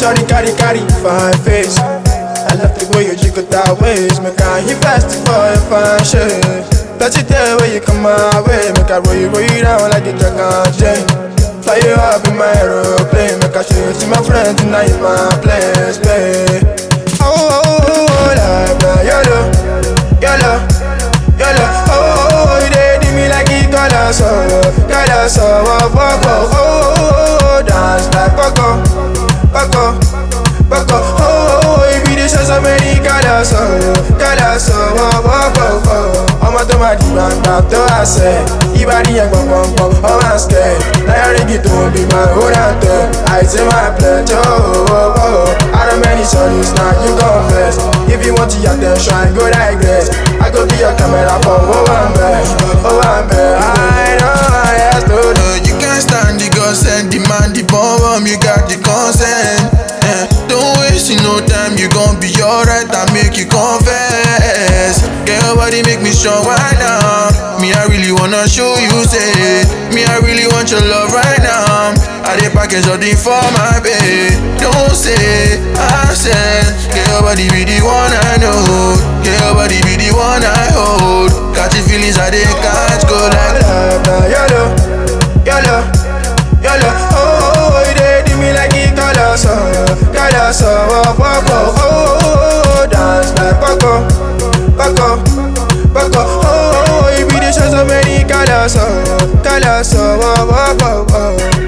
Shawty carry carry fine face. I love the way you jiggle that waist. Make I hit fast for your fine shit. Touch it there when you come my way. Make I roll you, roll you down like a dragon chain. Fly you up in my aeroplane. Make I show you to my friends tonight my place, babe. Oh, oh, oh, oh, life now, YOLO, YOLO, YOLO. Oh, oh, oh, you dey do me like it color so, color so, oh, oh, oh, oh, oh, dance like Coco, Coco, Coco. Oh, oh, oh, you be the show so many colors so, colors so, oh, oh, oh, oh. ọmọ tó máa dìgbà gbà tó àṣẹ ìbàdí yẹn gbọ̀ngbọ̀ngbọ̀n ọmọ àṣẹ láyà rígi tó ń bí máa ó rà tẹ àìsí máa pẹ̀jọ́ àrùmẹ́ni sọ̀rọ̀ na you confess if you want your attention I go digress I go be your camera for owó àmbẹ̀ owó àmbẹ̀ I know I have to know. Uh, you can't stand the gossip, demand the bomb, you got the consent. Eh, don't waste no time, you gon' be alright, I make you confess. Get your body make me strong right now. Me, I really wanna show you, say, me, I really want your love right now. I did package all the for my babe. Don't say, I said, get your body be the one I know. Get your body be the one I hold. Got your feelings, I they can't go like love now, YOLO, YOLO, YOLO. Oh, oh, oh, you dey do me like it color so, color so, oh, oh, oh, oh, oh, oh, dance like Coco, Coco, Coco. Oh, oh, oh, you be the show so many colors so, colors so, oh, oh, oh, oh.